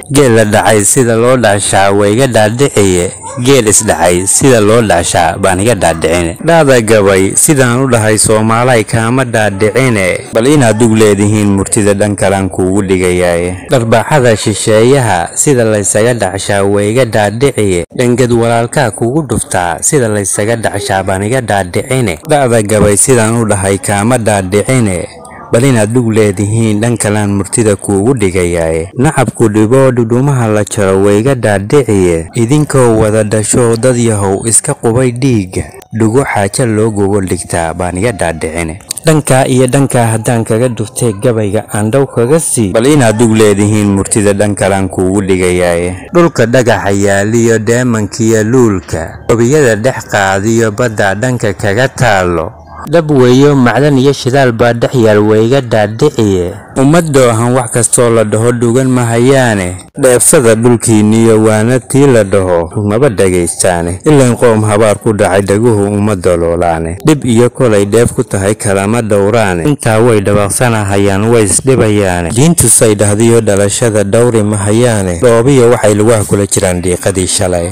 geel la dhacay sida loo dhaashaa waa iga dhaadhiciye geel isdhacay sida loo dhaashaa baan iga dhaadhicine dhaada gabay sidaan u dhahay soomaalay kaama dhaadhicine bal inaad dug leedihiin murtida dhan kalaan kuugu dhigayaaye dharbaaxada shisheeyaha sida laysaga dhacshaa waa iga dhaadhiciye dhangad walaalkaa kugu dhuftaa sida laysaga dhacshaa baan iga dhaadhicine dha'da gabay sidaan u dhahay kaama dhaadhicine bal inaad dhug leedihiin dhan kalaan murtida kuugu dhigayaaye nacabku dhiboo dhudhumaha la jaro wayga dhaadhiciye idinkoo wada dhasho dad yahow iska qubay dhiigga dhugo xaaja loo gogol dhigtaa baan iga dhaadhicine dhankaa iyo dhankaa haddaan kaga dhuftay gabayga aan dhow kaga sii bal inaad dhug leedihiin murtida dhan kalaan kuugu dhigayaaye dhulka dhagaxa yaaliyo deemankiyo luulka webiyada dhex qaadiyo badda dhanka kaga taallo dhab weeyo macdan iyo shidaal baa dhex yaal wayga dhaadhiciye ummadoohan wax kastoo la dhaho dhugan mahayaane dheefsada dhulkiinniyo waana tii la dhaho maba dhegaystaane ilan qoom habaar ku dhacay dhaguhu uma daloolaane dhib iyo kolay dheef ku tahay kalama dhowraane intaa way dhabaaqsanahayaan way isdhibayaane diintusay dhahdiyo dhalashada dhowri mahayaane dhoobiya waxay lugaha kula jiraan dhiiqadii shalay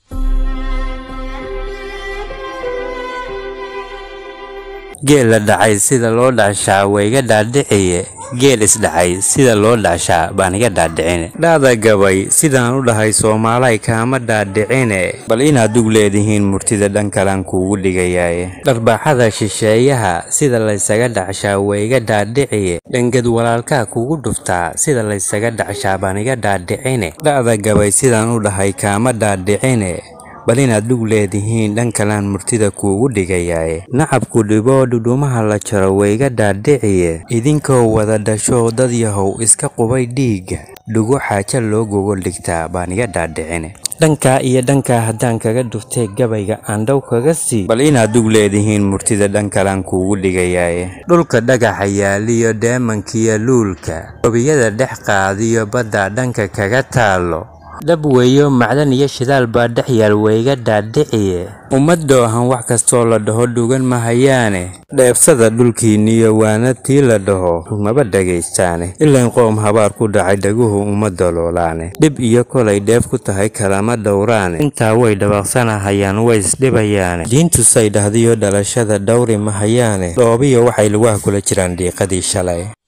geel la dhacay sida loo dhaashaa waa iga dhaadhiciye geel isdhacay sida loo dhaashaa baan iga dhaadhicine dhaada gabay sidaan u dhahay soomaalay kaama dhaadhicine bal inaad dug leedihiin murtida dhan kalaan kuugu dhigayaaye dharbaaxada shisheeyaha sida laysaga dhacshaa waa iga dhaadhiciye dhangad walaalkaa kugu dhuftaa sida laysaga dhacshaa baan iga dhaadhicine dha'da gabay sidaan u dhahay kaama dhaadhicine bal inaad dhug leedihiin dhan kalaan murtida kuugu dhigayaaye nacabku dhiboo dhudhumaha la jaro wayga dhaadhiciye idinkoo wada dhasho dad yahow iska qubay dhiigga dhugo xaaja loo gogol dhigtaa baan iga dhaadhicine dhankaa iyo dhankaa haddaan kaga dhuftay gabayga aan dhow kaga sii bal inaad dhug leedihiin murtida dhan kalaan kuugu dhigayaaye dhulka dhagaxa yaaliyo deemankiyo luulka webiyada dhex qaadiyo badda dhanka kaga taallo dhab weeyo macdan iyo shidaal baa dhex yaal wayga dhaadhiciye ummadoohan wax kastoo la dhaho dhugan mahayaane dheefsada dhulkiinniyo waana tii la dhaho maba dhegaystaane ilan qoom habaar ku dhacay dhaguhu uma daloolaane dhib iyo kolay dheef ku tahay kalama dhowraane intaa way dhabaaqsanahayaan way isdhibayaane diintusay dhahdiyo dhalashada dhowri mahayaane dhoobiya waxay lugaha kula jiraan dhiiqadii shalay